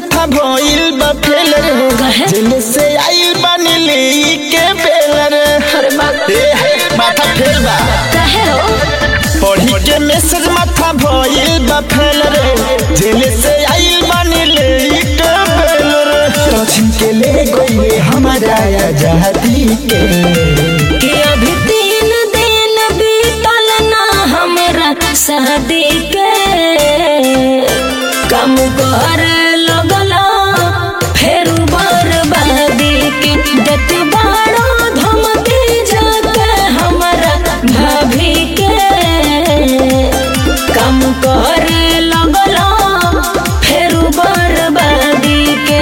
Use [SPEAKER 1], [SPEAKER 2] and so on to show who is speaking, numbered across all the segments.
[SPEAKER 1] माथा भइल बा फेल रे
[SPEAKER 2] काहे?
[SPEAKER 1] जेल से आइल बानी ले के बेल रे
[SPEAKER 2] अरे बाप
[SPEAKER 1] ए हे माथा फेल बा
[SPEAKER 2] काहे हो
[SPEAKER 1] पढ़ी के मैसेज माथा भइल बा फेल रे जेल से आइल बानी ले के बेल रे तो के ले गइले हमारा आजादी के
[SPEAKER 2] कि अभी तीन दिन बीतल ना हमरा शादी के कम कर लगला फेर बर्बादी के देत बाड़ो धमकी जाके हमरा भाभी के कम कर लगला फेर बर्बादी के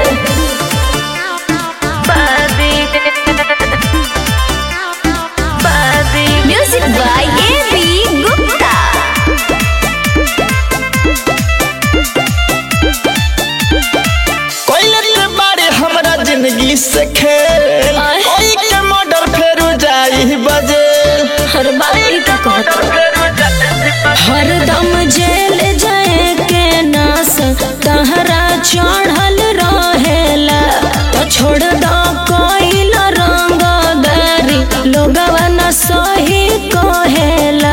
[SPEAKER 2] Music by A.B. Gupta.
[SPEAKER 1] कोइले ते बारे हमरा जिंदगी से खेल
[SPEAKER 2] आय।
[SPEAKER 1] कोई के मर्डर फेरू जाई बजे
[SPEAKER 2] हर बारी का कहता हर दम जेल जाए के नास तहरा चढ़ल रहेला तो छोड़ दो कोइल रंगदारी लोगवा न सही कहेला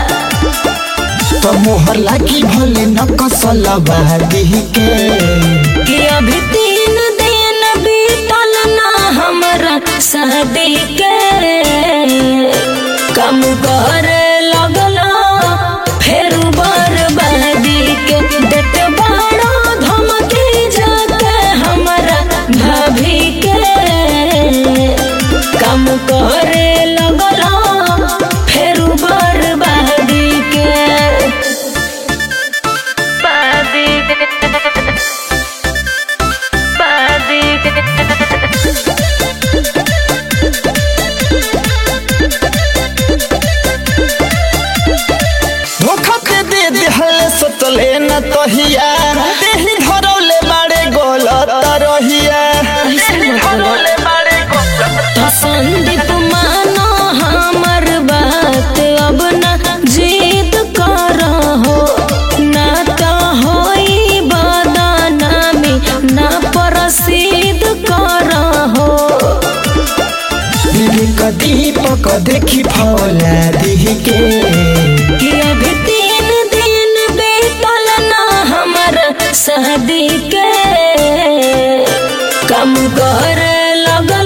[SPEAKER 1] तो मोहर लागी भले न कसल बादी के
[SPEAKER 2] कि अभी तीन दिन बीतल ना हमरा शादी के कम कर लगला फेर बर्बादी के देत बाड़ो धमकी जाके हमरा भाभी के कम करे लगला फेर बर्बादी के
[SPEAKER 1] धोखा के दे दिहले सतले न तहिया देही धरौले बाड़े गलत रहिया धरौले बाड़े गलत
[SPEAKER 2] तो संदीप मानो हमर बात अब न जीत करहो ना तो होई बदनामी ना प्रसिद्ध करहो
[SPEAKER 1] विवेक दीपक देखी फौला दिह के
[SPEAKER 2] कि अभी तीन दिन बीतल ना हमर शादी के कम कर लग